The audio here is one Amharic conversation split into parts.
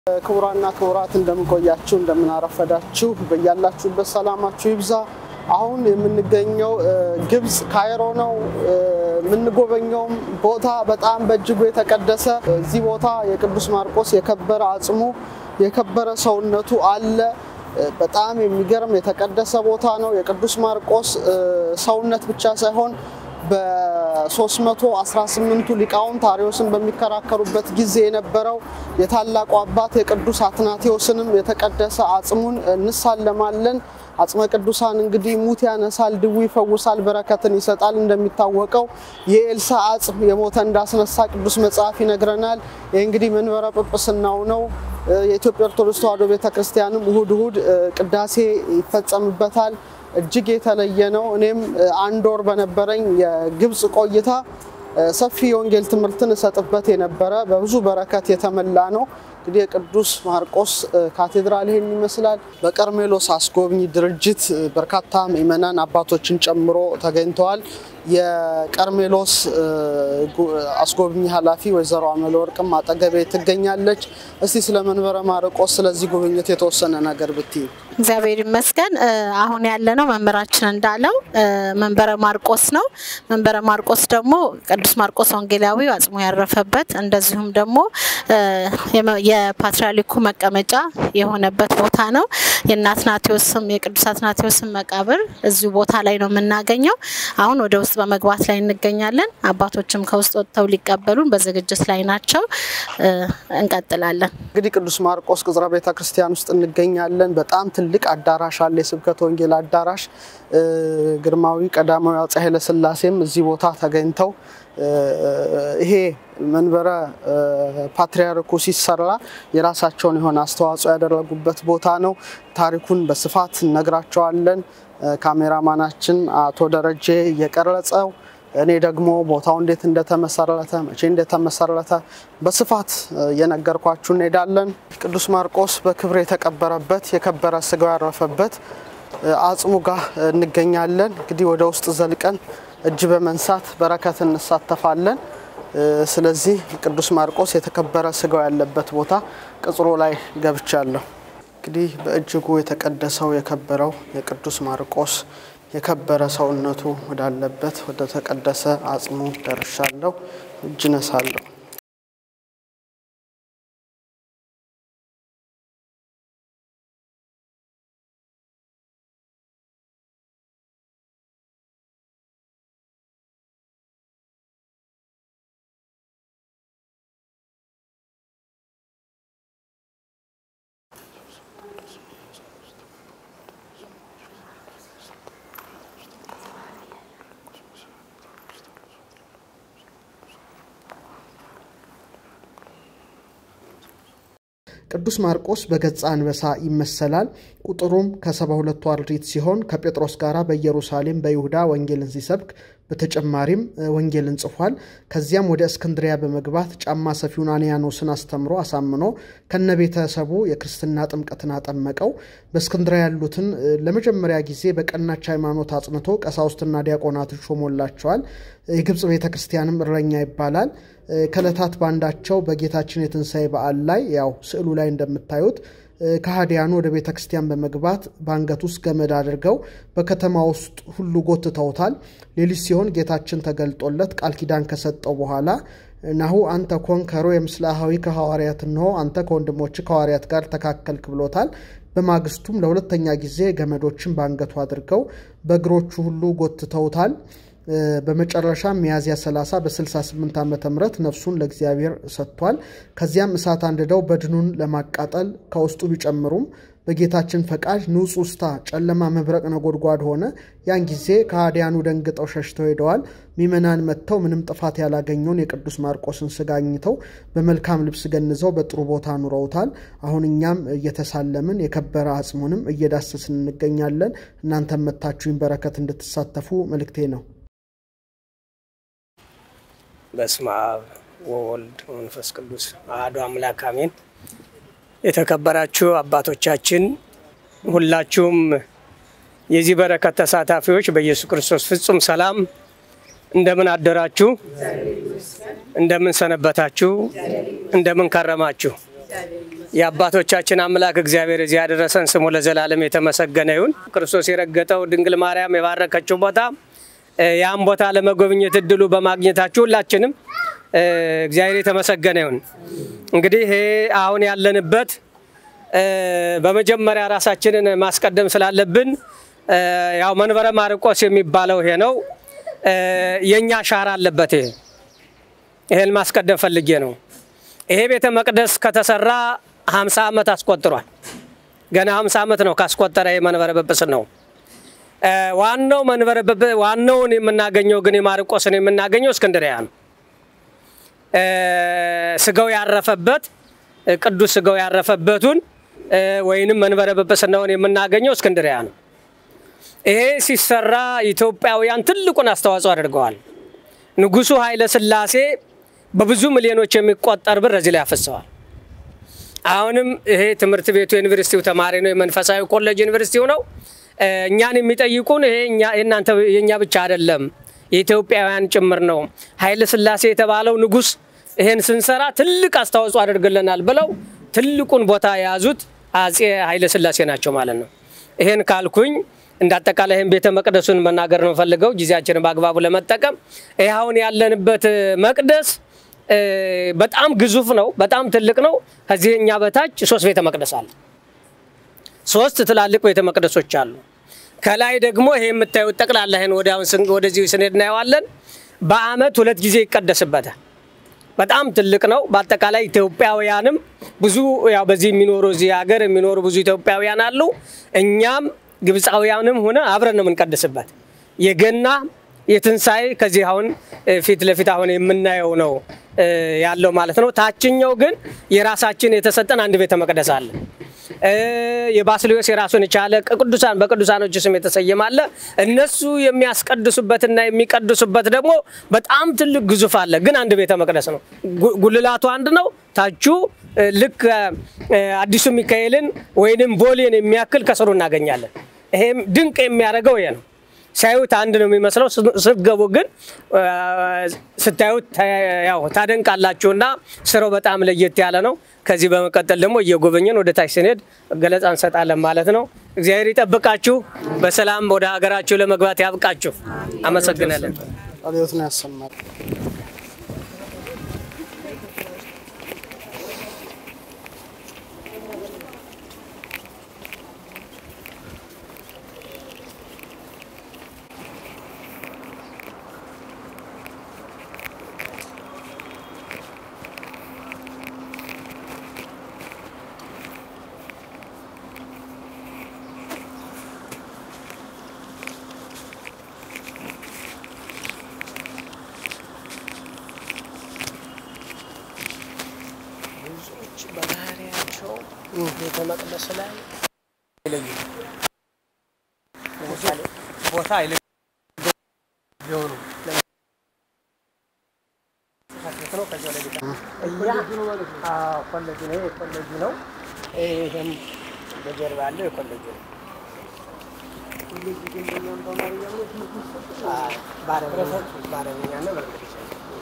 ክቡራና ክቡራት እንደምንቆያችሁ እንደምናረፈዳችሁ በያላችሁበት ሰላማችሁ ይብዛ። አሁን የምንገኘው ግብፅ ካይሮ ነው። የምንጎበኘውም ቦታ በጣም በእጅጉ የተቀደሰ እዚህ ቦታ የቅዱስ ማርቆስ የከበረ አጽሙ የከበረ ሰውነቱ አለ። በጣም የሚገርም የተቀደሰ ቦታ ነው። የቅዱስ ማርቆስ ሰውነት ብቻ ሳይሆን በ318ቱ ሊቃውንት አርዮስን በሚከራከሩበት ጊዜ የነበረው የታላቁ አባት የቅዱስ አትናቴዎስንም የተቀደሰ አጽሙን እንሳለማለን። አጽመ ቅዱሳን እንግዲህ ሙት ያነሳል፣ ድዊ ይፈውሳል፣ በረከትን ይሰጣል። እንደሚታወቀው የኤልሳ አጽም የሞተ እንዳስነሳ ቅዱስ መጽሐፍ ይነግረናል። ይህ እንግዲህ መንበረ ጵጵስናው ነው። የኢትዮጵያ ኦርቶዶክስ ተዋሕዶ ቤተክርስቲያንም እሁድ እሁድ ቅዳሴ ይፈጸምበታል። እጅግ የተለየ ነው። እኔም አንድ ወር በነበረኝ የግብፅ ቆይታ ሰፊ የወንጌል ትምህርትን እሰጥበት የነበረ በብዙ በረከት የተመላ ነው። እንግዲህ የቅዱስ ማርቆስ ካቴድራል ይህን ይመስላል። በቀርሜሎስ አስጎብኚ ድርጅት በርካታ ምዕመናን አባቶችን ጨምሮ ተገኝተዋል። የቀርሜሎስ አስጎብኚ ኃላፊ ወይዘሮ አመለ ወርቅም አጠገቤ ትገኛለች። እስቲ ስለ መንበረ ማርቆስ ስለዚህ ጉብኝት የተወሰነ ነገር ብትይ። እግዚአብሔር ይመስገን። አሁን ያለነው መምህራችን እንዳለው መንበረ ማርቆስ ነው። መንበረ ማርቆስ ደግሞ ቅዱስ ማርቆስ ወንጌላዊ አጽሙ ያረፈበት እንደዚሁም ደግሞ የፓትርያርኩ መቀመጫ የሆነበት ቦታ ነው። የአትናቴዎስም የቅዱስ አትናቴዎስም መቃብር እዚሁ ቦታ ላይ ነው የምናገኘው። አሁን ወደ ውስጥ በመግባት ላይ እንገኛለን። አባቶችም ከውስጥ ወጥተው ሊቀበሉን በዝግጅት ላይ ናቸው። እንቀጥላለን። እንግዲህ ቅዱስ ማርቆስ ቅጽረ ቤተ ክርስቲያን ውስጥ እንገኛለን። በጣም ትልቅ አዳራሽ አለ፣ የስብከተ ወንጌል አዳራሽ። ግርማዊ ቀዳማዊ አፄ ኃይለሥላሴም እዚህ ቦታ ተገኝተው ይሄ መንበረ ፓትርያርኩ ሲሰራ የራሳቸውን የሆነ አስተዋጽኦ ያደረጉበት ቦታ ነው። ታሪኩን በስፋት እነግራቸዋለን። ካሜራማናችን አቶ ደረጀ እየቀረጸው እኔ ደግሞ ቦታው እንዴት እንደተመሰረተ መቼ እንደተመሰረተ በስፋት እየነገርኳችሁ እንሄዳለን። ቅዱስ ማርቆስ በክብር የተቀበረበት የከበረ ስጋው ያረፈበት አጽሙ ጋር እንገኛለን። እንግዲህ ወደ ውስጥ ዘልቀን እጅ በመንሳት በረከት እንሳተፋለን። ስለዚህ ቅዱስ ማርቆስ የተከበረ ስጋው ያለበት ቦታ ቅጽሮ ላይ ገብቻለሁ። እንግዲህ በእጅጉ የተቀደሰው የከበረው የቅዱስ ማርቆስ የከበረ ሰውነቱ ወዳለበት ወደ ተቀደሰ አጽሙ ደርሻለሁ። እጅ ነሳለሁ። ቅዱስ ማርቆስ በገጸ አንበሳ ይመሰላል። ቁጥሩም ከሰባ ሁለቱ አርድእት ሲሆን ከጴጥሮስ ጋር በኢየሩሳሌም በይሁዳ ወንጌልን ሲሰብክ በተጨማሪም ወንጌልን ጽፏል። ከዚያም ወደ እስክንድሪያ በመግባት ጫማ ሰፊውን አንያኖስን አስተምሮ አሳምኖ ከነ ቤተሰቡ የክርስትና ጥምቀትን አጠመቀው። በእስክንድሪያ ያሉትን ለመጀመሪያ ጊዜ በቀናች ሃይማኖት አጽንቶ ቀሳውስትና ዲያቆናትን ሾሞላቸዋል። የግብፅ ቤተ ክርስቲያንም እረኛ ይባላል። ከዕለታት ባንዳቸው በጌታችን የትንሣኤ በዓል ላይ ያው ስዕሉ ላይ እንደምታዩት ከሃዲያኑ ወደ ቤተ ክርስቲያን በመግባት በአንገት ውስጥ ገመድ አድርገው በከተማ ውስጥ ሁሉ ጎትተውታል። ሌሊት ሲሆን ጌታችን ተገልጦለት ቃል ኪዳን ከሰጠው በኋላ ናሁ አንተ ኮን ከሮ የምስላሃዊ ከሐዋርያት እንሆ አንተ ከወንድሞች ከሐዋርያት ጋር ተካከልክ ብሎታል። በማግስቱም ለሁለተኛ ጊዜ ገመዶችን በአንገቱ አድርገው በእግሮቹ ሁሉ ጎትተውታል። በመጨረሻ ሚያዝያ 30 በ68 ዓ ም ነፍሱን ለእግዚአብሔር ሰጥቷል። ከዚያም እሳት አንድደው በድኑን ለማቃጠል ከውስጡ ቢጨምሩም በጌታችን ፈቃድ ንጹሕ ውስታ ጨለማ መብረቅ ነጎድጓድ ሆነ። ያን ጊዜ ከሃዲያኑ ደንግጠው ሸሽተው ሄደዋል። ሚመናን መጥተው ምንም ጥፋት ያላገኘውን የቅዱስ ማርቆስን ስጋ አግኝተው በመልካም ልብስ ገንዘው በጥሩ ቦታ ኑረውታል። አሁን እኛም እየተሳለምን የከበረ አጽሙንም እየዳሰስን እንገኛለን። እናንተም መታችሁኝ በረከት እንድትሳተፉ መልእክቴ ነው። በስመ አብ ወወልድ መንፈስ ቅዱስ አሐዱ አምላክ አሜን። የተከበራችሁ አባቶቻችን ሁላችሁም የዚህ በረከት ተሳታፊዎች በኢየሱስ ክርስቶስ ፍጹም ሰላም እንደምን አደራችሁ? እንደምን ሰነበታችሁ? እንደምን ከረማችሁ? የአባቶቻችን አምላክ እግዚአብሔር እዚህ ያደረሰን ስሙ ለዘላለም የተመሰገነ ይሁን። ክርስቶስ የረገጠው ድንግል ማርያም የባረከችው ቦታ ያን ቦታ ለመጎብኘት እድሉ በማግኘታችሁ ሁላችንም እግዚአብሔር የተመሰገነ ይሁን። እንግዲህ ይሄ አሁን ያለንበት በመጀመሪያ ራሳችንን ማስቀደም ስላለብን ያው መንበረ ማርቆስ የሚባለው ይሄ ነው። የእኛ አሻራ አለበት። ይሄ ይሄን ማስቀደም ፈልጌ ነው። ይሄ ቤተ መቅደስ ከተሰራ ሀምሳ ዓመት አስቆጥሯል። ገና ሀምሳ ዓመት ነው ካስቆጠረ የመንበረ ጵጵስና ነው። ዋናው መንበረ ዋናውን የምናገኘው ግን የማርቆስን የምናገኘው እስክንድሪያ ነው። ስጋው ያረፈበት ቅዱስ ስጋው ያረፈበቱን ወይንም መንበረ ጵጵስናውን የምናገኘው እስክንድሪያ ነው። ይሄ ሲሰራ ኢትዮጵያውያን ትልቁን አስተዋጽኦ አድርገዋል። ንጉሱ ኃይለ ሥላሴ በብዙ ሚሊዮኖች የሚቆጠር ብር እዚህ ላይ አፈሰዋል። አሁንም ይሄ ትምህርት ቤቱ የዩኒቨርሲቲው ተማሪ ነው፣ የመንፈሳዊ ኮሌጅ ዩኒቨርሲቲው ነው። እኛን የሚጠይቁን ይሄ የእናንተ የእኛ ብቻ አይደለም፣ የኢትዮጵያውያን ጭምር ነው። ኃይለ ሥላሴ የተባለው ንጉስ ይሄን ስንሰራ ትልቅ አስተዋጽኦ አድርግልናል ብለው ትልቁን ቦታ የያዙት አጼ ኃይለ ሥላሴ ናቸው ማለት ነው። ይሄን ካልኩኝ እንደ አጠቃላይ ይህን ቤተ መቅደሱን መናገር ነው ፈልገው ጊዜያችንን በአግባቡ ለመጠቀም ይህ አሁን ያለንበት መቅደስ በጣም ግዙፍ ነው፣ በጣም ትልቅ ነው። ከዚህ እኛ በታች ሶስት ቤተ መቅደስ አለ። ሶስት ትላልቅ ቤተ መቅደሶች አሉ። ከላይ ደግሞ ይሄ የምታዩት ጠቅላላ ይህን ወደዚህ ስንሄድ እናየዋለን። በአመት ሁለት ጊዜ ይቀደስበታል። በጣም ትልቅ ነው። በአጠቃላይ ኢትዮጵያውያንም ብዙ ያው በዚህ የሚኖሩ እዚህ ሀገር የሚኖሩ ብዙ ኢትዮጵያውያን አሉ። እኛም ግብፃውያንም ሆነ አብረን ነው የምንቀድስበት። የገና የትንሣኤ ከዚህ አሁን ፊት ለፊት አሁን የምናየው ነው ያለው ማለት ነው። ታችኛው ግን የራሳችን የተሰጠን አንድ ቤተ መቅደስ አለ። የባስልዮስ የራሱን የቻለ ቅዱሳን በቅዱሳኖች ስም የተሰየመ አለ። እነሱ የሚያስቀድሱበትና የሚቀድሱበት ደግሞ በጣም ትልቅ ግዙፍ አለ። ግን አንድ ቤተ መቅደስ ነው። ጉልላቱ አንድ ነው። ታቹ ልክ አዲሱ ሚካኤልን ወይንም ቦሌን የሚያክል ከስሩ እናገኛለን። ይሄም ድንቅ የሚያደርገው ይሄ ነው። ሲያዩት አንድ ነው የሚመስለው። ስትገቡ ግን ስታዩት ያው ታደንቃላችሁና ስራው በጣም ለየት ያለ ነው። ከዚህ በመቀጠል ደግሞ እየጎበኘን ወደ ታች ስንሄድ ገለጻ እንሰጣለን ማለት ነው። እግዚአብሔር ይጠብቃችሁ፣ በሰላም ወደ ሀገራችሁ ለመግባት ያብቃችሁ። አመሰግናለን። አብዮት ነው ያሰማል። ብዙዎች በባህሪያቸው ቤተ መቅደስ ላይ ለምሳሌ ቦታ አይለዩ ቢሆኑ ኮሌጅ ነው። የኮሌጅ ነው። ይህም በጀርባ ያለው የኮሌጅ ነው። በአረብኛና በእንግሊዝኛ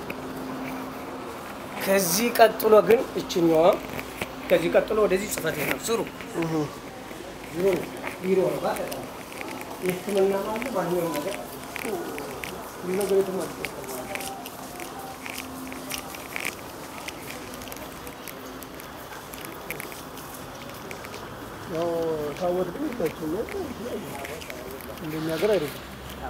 ከዚህ ቀጥሎ ግን እችኛዋ ከዚህ ቀጥሎ ወደዚህ ጽህፈት ቤት ነው። ስሩ ቢሮ ነው። ቢሮ ነው። በአጠቃላይ የሕክምና አለ ማንኛውም ነገር ሁሉ ነገር የተሟላ ያው ታወት ግን ይታችኛል እንደኛ ሀገር አይደለም።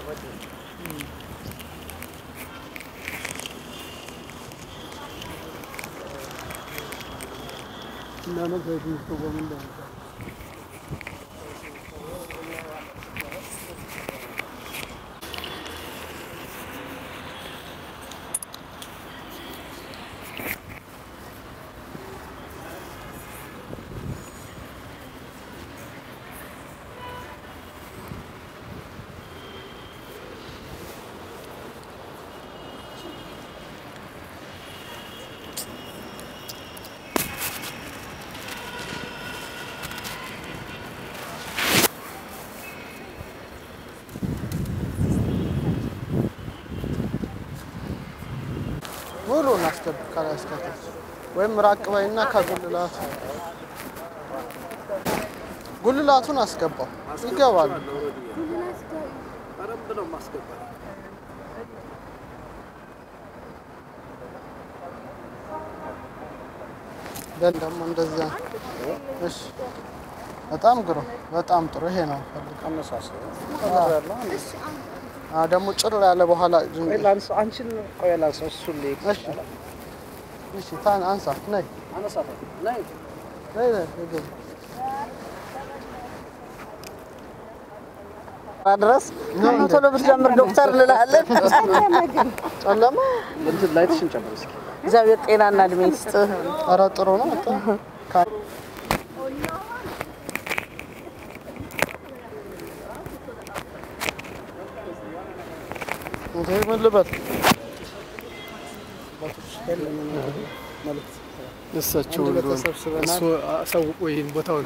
እና ነው ከዚህ ተቆም እንዳለ ሙሉ እናስገብ ከላይ እስከታች ወይም ራቅ ባይና ከጉልላት ጉልላቱን አስገባው ይገባል። ግን ደግሞ እንደዚያ እሺ፣ በጣም ግሩም፣ በጣም ጥሩ። ይሄ ነው አ ደግሞ ጭር ያለ በኋላ እሺ፣ እሺ፣ ታን አንሳ ነይ ነይ ነይ ግቢ። ድረስ ቶሎ ብትጀምር ዶክተር እንላለን። ጨለማ እግዚአብሔር ጤናና እድሜ ይስጥ። ኧረ ጥሩ ነው በጣም ካ- እንዴ ምን ልበል እሳቸው አንድ ላይ እንደሆነ ተሰብስበናል። እሱ አሳውቆ ይህን ቦታውን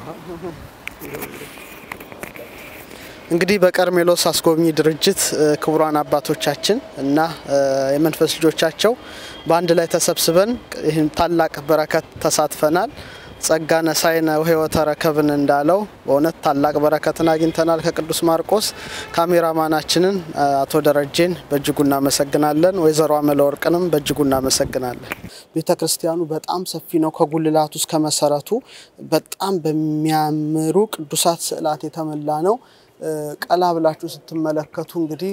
እንግዲህ በቀርሜሎስ አስጎብኚ ድርጅት እ፣ ክቡራን አባቶቻችን እና እ፣ የመንፈስ ልጆቻቸው በአንድ ላይ ተሰብስበን ይህን ታላቅ በረከት ተሳትፈናል። ጸጋ ነሳይነ ወሕይወተ ረከብን እንዳለው በእውነት ታላቅ በረከትን አግኝተናል ከቅዱስ ማርቆስ። ካሜራማናችንን እ፣ አቶ ደረጀን በእጅጉ እናመሰግናለን። ወይዘሮ አመለወርቅንም በእጅጉ እናመሰግናለን። ቤተ ክርስቲያኑ በጣም ሰፊ ነው። ከጉልላቱ እስከ መሰረቱ በጣም በሚያምሩ ቅዱሳት ስዕላት የተሞላ ነው። እ፣ ቀላ ብላችሁ ስትመለከቱ እንግዲህ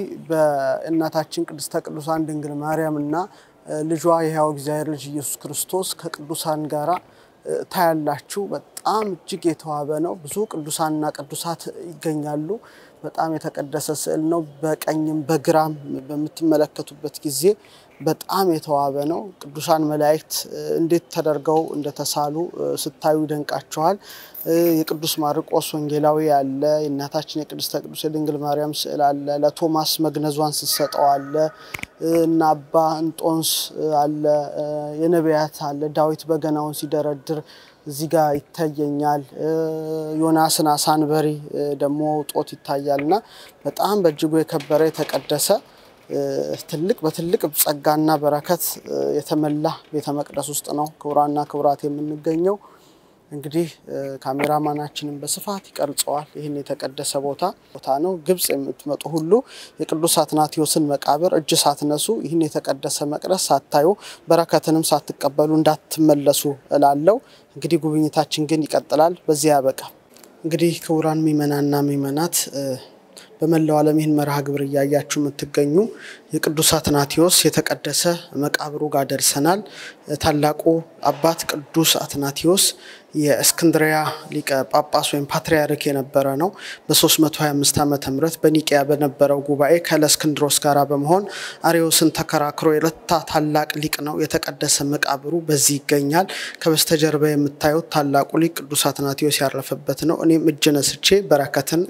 በእናታችን ቅድስተ ቅዱሳን ድንግል ማርያም እና እ፣ ልጇ የሕያው እግዚአብሔር ልጅ ኢየሱስ ክርስቶስ ከቅዱሳን ጋራ እ፣ ታያላችሁ። በጣም እጅግ የተዋበ ነው። ብዙ ቅዱሳንና ቅዱሳት ይገኛሉ። በጣም የተቀደሰ ስዕል ነው። በቀኝም በግራም በምትመለከቱበት ጊዜ በጣም የተዋበ ነው። ቅዱሳን መላእክት እ፣ እንዴት ተደርገው እንደተሳሉ እ፣ ስታዩ ይደንቃቸዋል። እ፣ የቅዱስ ማርቆስ ወንጌላዊ አለ። የእናታችን የቅድስተ ቅዱስ የድንግል ማርያም ስዕል አለ። ለቶማስ መግነዟን ስትሰጠው አለ እ፣ እና አባ እንጦንስ እ፣ አለ። እ፣ የነቢያት አለ። ዳዊት በገናውን ሲደረድር እዚህ ጋር ይታየኛል። እ፣ ዮናስን አሳንበሪ እ፣ ደግሞ ጦት ይታያል እና በጣም በእጅጉ የከበረ የተቀደሰ እ፣ ትልቅ በትልቅ ጸጋና በረከት እ፣ የተመላ ቤተ መቅደስ ውስጥ ነው ክቡራና ክቡራት የምንገኘው። እንግዲህ እ፣ ካሜራማናችንን በስፋት ይቀርጸዋል። ይህን የተቀደሰ ቦታ ቦታ ነው። ግብጽ የምትመጡ ሁሉ የቅዱስ አትናቴዎስን መቃብር እጅ ሳትነሱ ይህን የተቀደሰ መቅደስ ሳታዩ በረከትንም ሳትቀበሉ እንዳትመለሱ እላለው። እንግዲህ ጉብኝታችን ግን ይቀጥላል። በዚህ ያበቃ። እንግዲህ ክቡራን ምእመናንና ምእመናት እ፣ በመላው ዓለም ይህን መርሃ ግብር እያያችሁ የምትገኙ የቅዱስ አትናቴዎስ የተቀደሰ መቃብሩ ጋር ደርሰናል። ታላቁ አባት ቅዱስ አትናቴዎስ የእስክንድሪያ ሊቀ ጳጳስ ወይም ፓትርያርክ የነበረ ነው። በ325 ዓመተ ምህረት በኒቂያ በነበረው ጉባኤ ከለእስክንድሮስ ጋር በመሆን አርዮስን ተከራክሮ የረታ ታላቅ ሊቅ ነው። የተቀደሰ መቃብሩ በዚህ ይገኛል። ከበስተጀርባ የምታዩት ታላቁ ሊቅ ቅዱስ አትናቴዎስ ያረፈበት ነው። እኔም እጅ ነስቼ በረከትን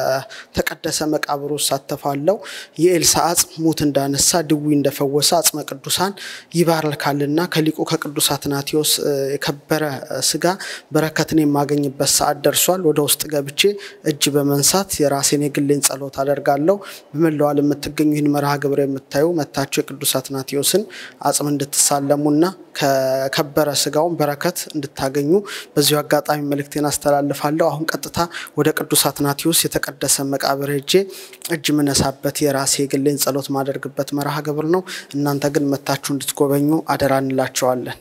ከተቀደሰ መቃብሩ እሳተፋለሁ። የኤልሳ አጽም ሙት እንዳነሳ ድዊ እንደፈወሰ አጽመ ቅዱሳን ይባርካልና ከሊቁ ከቅዱስ አትናቴዎስ እ፣ የከበረ እ፣ ስጋ በረከትን የማገኝበት ሰዓት ደርሷል። ወደ ውስጥ ገብቼ እጅ በመንሳት የራሴን የግሌን ጸሎት አደርጋለሁ። በመላው ዓለም የምትገኙ ይህን መርሃ ግብር የምታዩ መታችሁ የቅዱስ አትናቴዎስን አጽም እንድትሳለሙና ከከበረ ስጋውን በረከት እንድታገኙ በዚሁ አጋጣሚ መልእክቴን አስተላልፋለሁ። አሁን ቀጥታ ወደ ቅዱስ አትናቴዎስ የተቀደሰ መቃብር ሄጄ እጅ ምነሳበት የራሴ የግሌን ጸሎት ማደርግበት መርሃ ግብር ነው። እናንተ ግን መታችሁ እንድትጎበኙ አደራ እንላቸዋለን።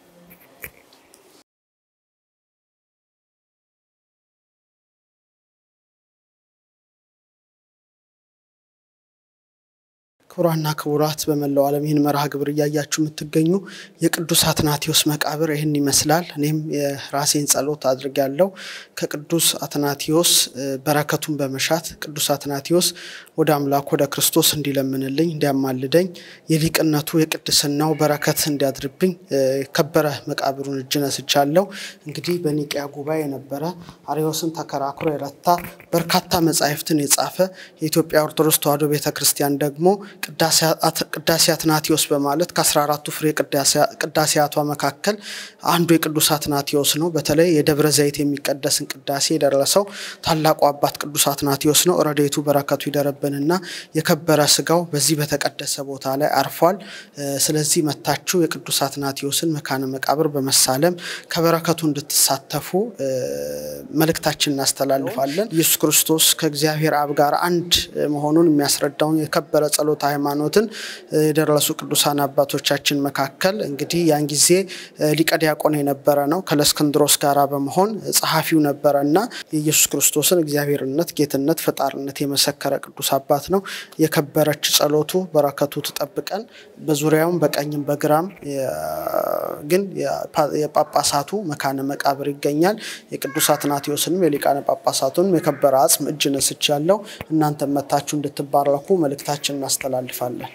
ክቡራና ክቡራት በመላው ዓለም ይህን መርሃ ግብር እያያችሁ የምትገኙ የቅዱስ አትናቴዎስ መቃብር ይህን ይመስላል። እኔም የራሴን ጸሎት አድርጌያለሁ። ከቅዱስ አትናቴዎስ እ፣ በረከቱን በመሻት ቅዱስ አትናቴዎስ ወደ አምላክ ወደ ክርስቶስ እንዲለምንልኝ እንዲያማልደኝ የሊቅነቱ የቅድስናው በረከት እንዲያድርብኝ እ፣ የከበረ መቃብሩን እጅ ነስቻለሁ። እንግዲህ በኒቅያ ጉባኤ የነበረ አርዮስን ተከራክሮ የረታ በርካታ መጻሕፍትን የጻፈ የኢትዮጵያ ኦርቶዶክስ ተዋሕዶ ቤተ ክርስቲያን ደግሞ ቅዳሴ አትናቴዎስ በማለት ከ14ቱ ፍሬ ቅዳሴያቷ መካከል አንዱ የቅዱስ አትናቴዎስ ነው። በተለይ የደብረ ዘይት የሚቀደስን ቅዳሴ የደረሰው ታላቁ አባት ቅዱስ አትናቴዎስ ነው። ረድኤቱ በረከቱ ይደረብንና የከበረ ስጋው በዚህ በተቀደሰ ቦታ ላይ አርፏል። ስለዚህ መታችሁ የቅዱስ አትናቴዎስን መካነ መቃብር በመሳለም ከበረከቱ እንድትሳተፉ መልእክታችን እናስተላልፋለን። ኢየሱስ ክርስቶስ ከእግዚአብሔር አብ ጋር አንድ መሆኑን የሚያስረዳውን የከበረ ጸሎተ ሃይማኖትን የደረሱ ቅዱሳን አባቶቻችን መካከል እንግዲህ ያን ጊዜ ሊቀ ዲያቆን የነበረ ነው። ከለስክንድሮስ ጋር በመሆን ጸሐፊው ነበረ እና የኢየሱስ ክርስቶስን እግዚአብሔርነት፣ ጌትነት፣ ፈጣሪነት የመሰከረ ቅዱስ አባት ነው። የከበረች ጸሎቱ በረከቱ ትጠብቀን። በዙሪያውም በቀኝም በግራም ግን የጳጳሳቱ መካነ መቃብር ይገኛል። የቅዱስ አትናቴዎስንም የሊቃነ ጳጳሳቱንም የከበረ አጽም እጅ ነስች ያለው እናንተ መታችሁ እንድትባረኩ መልእክታችን እናስተላልፋለን።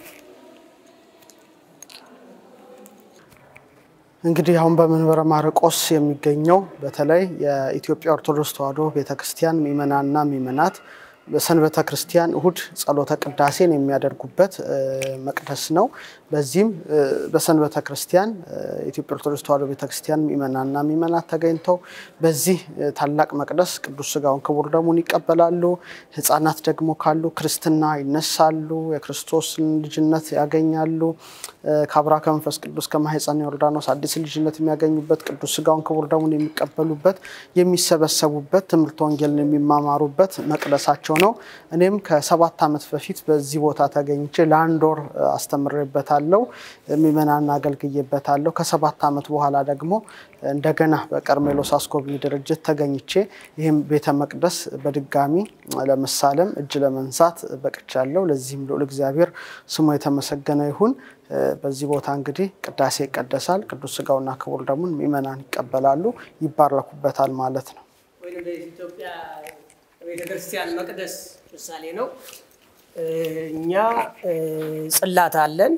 እንግዲህ አሁን በመንበረ ማርቆስ የሚገኘው በተለይ የኢትዮጵያ ኦርቶዶክስ ተዋሕዶ ቤተክርስቲያን ምእመናንና ምእመናት በሰንበተ ክርስቲያን እሁድ ጸሎተ ቅዳሴን የሚያደርጉበት መቅደስ ነው። በዚህም በሰንበተ ክርስቲያን የኢትዮጵያ ኦርቶዶክስ ተዋሕዶ ቤተክርስቲያን ምእመናንና ምእመናት ተገኝተው በዚህ ታላቅ መቅደስ ቅዱስ ሥጋውን ክቡር ደሙን ይቀበላሉ። ሕፃናት ደግሞ ካሉ ክርስትና ይነሳሉ፣ የክርስቶስን ልጅነት ያገኛሉ። ከአብራ ከመንፈስ ቅዱስ ከማኅፀነ ዮርዳኖስ አዲስ ልጅነት የሚያገኙበት ቅዱስ ሥጋውን ክቡር ደሙን የሚቀበሉበት የሚሰበሰቡበት ትምህርት ወንጌልን የሚማማሩበት መቅደሳቸው ነው። እኔም ከሰባት ዓመት በፊት በዚህ ቦታ ተገኝቼ ለአንድ ወር አስተምሬበታለሁ፣ ምእመናን አገልግዬበታለሁ። ከሰባት ዓመት በኋላ ደግሞ እንደገና በቀርሜሎስ አስጎብኚ ድርጅት ተገኝቼ ይህም ቤተ መቅደስ በድጋሚ ለመሳለም እጅ ለመንሳት በቅቻለሁ። ለዚህም ልዑል እግዚአብሔር ስሙ የተመሰገነ ይሁን። በዚህ ቦታ እንግዲህ ቅዳሴ ይቀደሳል። ቅዱስ ሥጋውና ክቡር ደሙን ምእመናን ይቀበላሉ፣ ይባረኩበታል ማለት ነው። ኢትዮጵያ ቤተክርስቲያን መቅደስ ምሳሌ ነው። እኛ ጽላት አለን።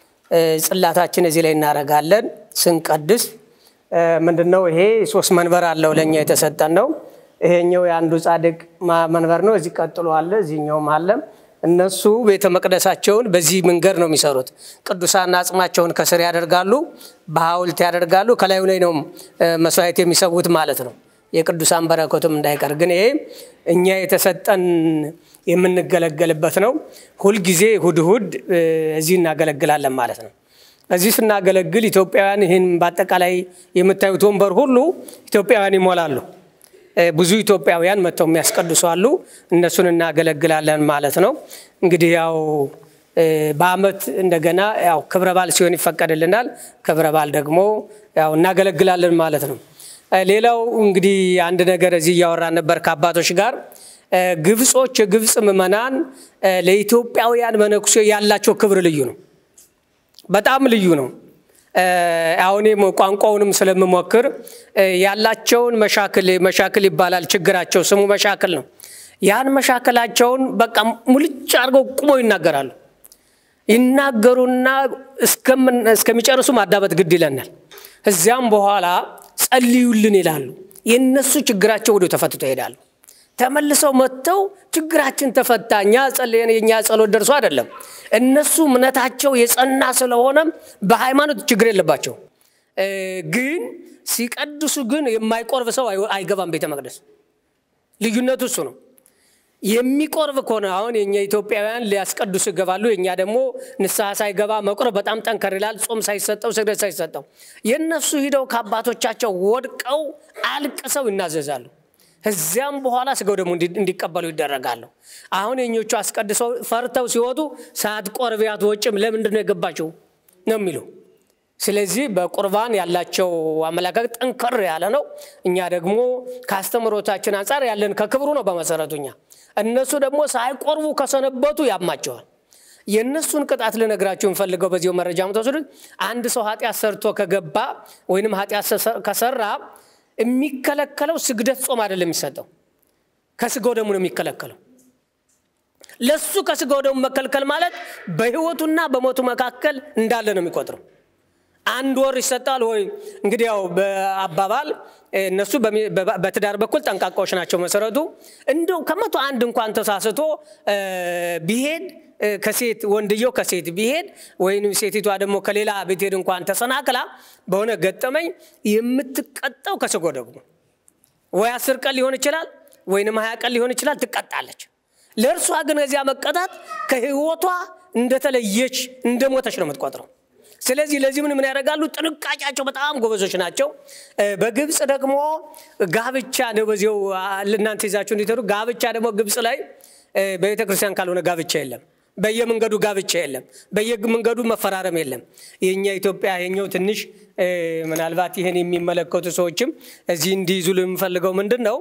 ጽላታችን እዚህ ላይ እናደርጋለን ስንቀድስ ምንድን ነው ይሄ ሶስት መንበር አለው ለእኛ የተሰጠን ነው። ይሄኛው የአንዱ ጻድቅ መንበር ነው። እዚህ ቀጥሎ አለ፣ እዚህኛውም አለ። እነሱ ቤተ መቅደሳቸውን በዚህ መንገድ ነው የሚሰሩት። ቅዱሳን አጽማቸውን ከስር ያደርጋሉ፣ በሐውልት ያደርጋሉ። ከላዩ ላይ ነው መስዋዕት የሚሰዉት ማለት ነው። የቅዱሳን በረከቱም እንዳይቀር ግን ይሄ እኛ የተሰጠን የምንገለገልበት ነው። ሁልጊዜ እሁድ እሁድ እዚህ እናገለግላለን ማለት ነው። እዚህ ስናገለግል ኢትዮጵያውያን ይህን በአጠቃላይ የምታዩት ወንበር ሁሉ ኢትዮጵያውያን ይሞላሉ። ብዙ ኢትዮጵያውያን መጥተው የሚያስቀድሱ አሉ። እነሱን እናገለግላለን ማለት ነው። እንግዲህ ያው በአመት እንደገና ያው ክብረ በዓል ሲሆን ይፈቀድልናል። ክብረ በዓል ደግሞ ያው እናገለግላለን ማለት ነው። ሌላው እንግዲህ አንድ ነገር እዚህ እያወራን ነበር ከአባቶች ጋር ግብጾች፣ የግብፅ ምዕመናን ለኢትዮጵያውያን መነኩሴ ያላቸው ክብር ልዩ ነው። በጣም ልዩ ነው። አሁን ቋንቋውንም ስለምሞክር ያላቸውን መሻክል መሻክል ይባላል ችግራቸው፣ ስሙ መሻክል ነው። ያን መሻክላቸውን በቃ ሙልጭ አድርገው ቁመው ይናገራሉ። ይናገሩና እስከሚጨርሱ ማዳመጥ ግድ ይለናል። እዚያም በኋላ ጸልዩልን ይላሉ። የእነሱ ችግራቸው ወዲያው ተፈትቶ ይሄዳሉ። ተመልሰው መጥተው ችግራችን ተፈታ፣ እኛ ጸልየን የእኛ ጸሎት ደርሶ አይደለም። እነሱ እምነታቸው የጸና ስለሆነ በሃይማኖት ችግር የለባቸው። ግን ሲቀድሱ ግን የማይቆርብ ሰው አይገባም ቤተ መቅደስ። ልዩነቱ እሱ ነው። የሚቆርብ ከሆነ አሁን የኛ ኢትዮጵያውያን ሊያስቀድሱ ይገባሉ። የኛ ደግሞ ንስሐ ሳይገባ መቁረብ በጣም ጠንከር ይላል። ጾም ሳይሰጠው ስግደት ሳይሰጠው የእነሱ ሂደው ከአባቶቻቸው ወድቀው አልቅሰው ይናዘዛሉ። እዚያም በኋላ ስጋው ደግሞ እንዲቀበሉ ይደረጋሉ። አሁን የኞቹ አስቀድሰው ፈርተው ሲወጡ ሳትቆርቢ አትወጭም ለምንድን ነው የገባቸው ነው የሚሉ። ስለዚህ በቁርባን ያላቸው አመለካከት ጠንከር ያለ ነው። እኛ ደግሞ ከአስተምሮታችን አንጻር ያለን ከክብሩ ነው በመሰረቱ እኛ እነሱ ደግሞ ሳይቆርቡ ከሰነበቱ ያማቸዋል። የእነሱን ቅጣት ልነግራችሁ የምፈልገው በዚሁ መረጃ ምትወስዱት አንድ ሰው ኃጢአት ሰርቶ ከገባ ወይንም ኃጢአት ከሰራ የሚከለከለው ስግደት ጾም አይደለም የሚሰጠው ከስጋው ደሙ ነው የሚከለከለው። ለሱ ከስጋው ደሙ መከልከል ማለት በህይወቱና በሞቱ መካከል እንዳለ ነው የሚቆጥረው። አንድ ወር ይሰጣል ወይ? እንግዲህ ያው በአባባል እነሱ በትዳር በኩል ጠንቃቃዎች ናቸው። መሰረቱ እንደው ከመቶ አንድ እንኳን ተሳስቶ ቢሄድ ከሴት ወንድየው ከሴት ቢሄድ ወይም ሴቲቷ ደግሞ ከሌላ ብትሄድ እንኳን ተሰናክላ በሆነ ገጠመኝ የምትቀጣው ከሰጎደጉ ነው። ወይ አስር ቀን ሊሆን ይችላል ወይንም ሀያ ቀን ሊሆን ይችላል ትቀጣለች። ለእርሷ ግን እዚያ መቀጣት ከህይወቷ እንደተለየች እንደሞተች ነው የምትቆጥረው። ስለዚህ ለዚህ ምን ምን ያደርጋሉ? ጥንቃቄያቸው በጣም ጎበዞች ናቸው። በግብፅ ደግሞ ጋብቻ ነው። በዚው እናንተ ይዛችሁ እንዲተሩ ጋብቻ ደግሞ ግብፅ ላይ በቤተ ክርስቲያን ካልሆነ ጋብቻ የለም። በየመንገዱ ጋብቻ የለም። በየመንገዱ መፈራረም የለም። የኛ ኢትዮጵያ የኛው ትንሽ ምናልባት ይህን የሚመለከቱ ሰዎችም እዚህ እንዲይዙ የምፈልገው ምንድን ነው፣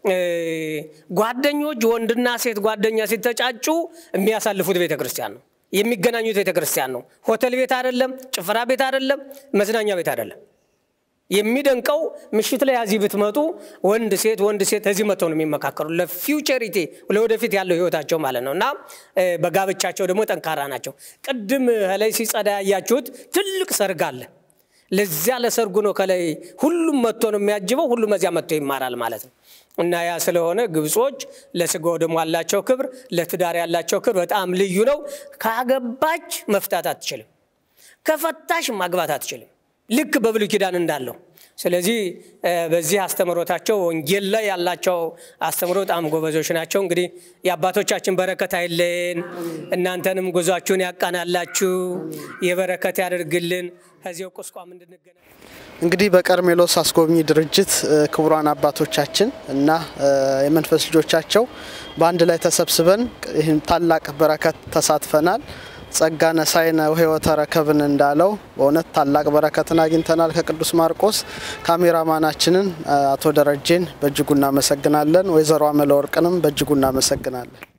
ጓደኞች ወንድና ሴት ጓደኛ ሲተጫጩ የሚያሳልፉት ቤተ ክርስቲያን ነው የሚገናኙት ቤተ ክርስቲያን ነው። ሆቴል ቤት አይደለም፣ ጭፈራ ቤት አይደለም፣ መዝናኛ ቤት አይደለም። የሚደንቀው ምሽት ላይ እዚህ ብትመጡ ወንድ ሴት ወንድ ሴት እዚህ መጥተው ነው የሚመካከሩ ለፊውቸሪቲ ለወደፊት ያለው ህይወታቸው ማለት ነው። እና በጋብቻቸው ደግሞ ጠንካራ ናቸው። ቅድም ላይ ሲጸዳ ያያችሁት ትልቅ ሰርግ አለ። ለዚያ ለሰርጉ ነው ከላይ ሁሉም መጥቶ ነው የሚያጅበው። ሁሉም እዚያ መጥቶ ይማራል ማለት ነው። እና ያ ስለሆነ ግብጾች ለስጋው ደግሞ ያላቸው ክብር፣ ለትዳር ያላቸው ክብር በጣም ልዩ ነው። ካገባች መፍታት አትችልም፣ ከፈታሽ ማግባት አትችልም። ልክ በብሉይ ኪዳን እንዳለው። ስለዚህ በዚህ አስተምሮታቸው ወንጌል ላይ ያላቸው አስተምሮ በጣም ጎበዞች ናቸው። እንግዲህ የአባቶቻችን በረከት አይለን፣ እናንተንም ጉዟችሁን ያቃናላችሁ፣ የበረከት ያደርግልን። ከዚያው ቁስቋም እንድንገናኝ እንግዲህ በቀርሜሎስ አስጎብኚ ድርጅት ክቡራን አባቶቻችን እና የመንፈስ ልጆቻቸው በአንድ ላይ ተሰብስበን ይህን ታላቅ በረከት ተሳትፈናል። ጸጋ ነሳይነ ሕይወተ ረከብን እንዳለው በእውነት ታላቅ በረከትን አግኝተናል ከቅዱስ ማርቆስ። ካሜራማናችንን አቶ ደረጀን በእጅጉ እናመሰግናለን። ወይዘሮ አመለወርቅንም በእጅጉ እናመሰግናለን።